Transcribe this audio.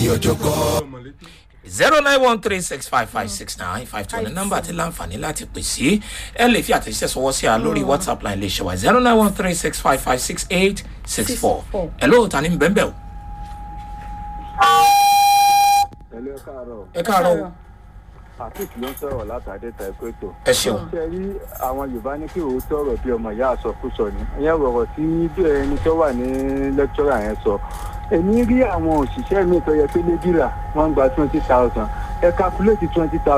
ọ̀jọ̀gbọ́n. zero nine one three six five five six nine five two ní nọ́mbà tí láǹfààní láti pè sí ẹ lè fi àtẹ̀jíṣẹ́ sọwọ́ sí a lórí whatsapp line lè ṣe wá zero nine one three six five five six eight six four ẹ lóòótọ́ ní bẹ́ẹ̀ bẹ́ẹ̀ o Ẹ̀lú ẹ káàárọ̀. ẹ káàárọ̀ o Àfíìsì ló ń sọ̀rọ̀ látàdé ta ẹ̀kọ́ ètò. ẹ ṣeun Ṣé rí àwọn Yorùbá ní kí òótọ́ ọ̀rọ̀ bí ọmọ ìyá àsọkúsọ ni? Ìyẹn rọ̀rọ̀ tí ẹni tó wà ní lẹ́kítọ́rà yẹn sọ. Èmi rí àwọn òṣìṣẹ́ mi tó yẹ pé lébìrà wọ́n ń gba twenty thousand. Ẹ calculate twenty thousand.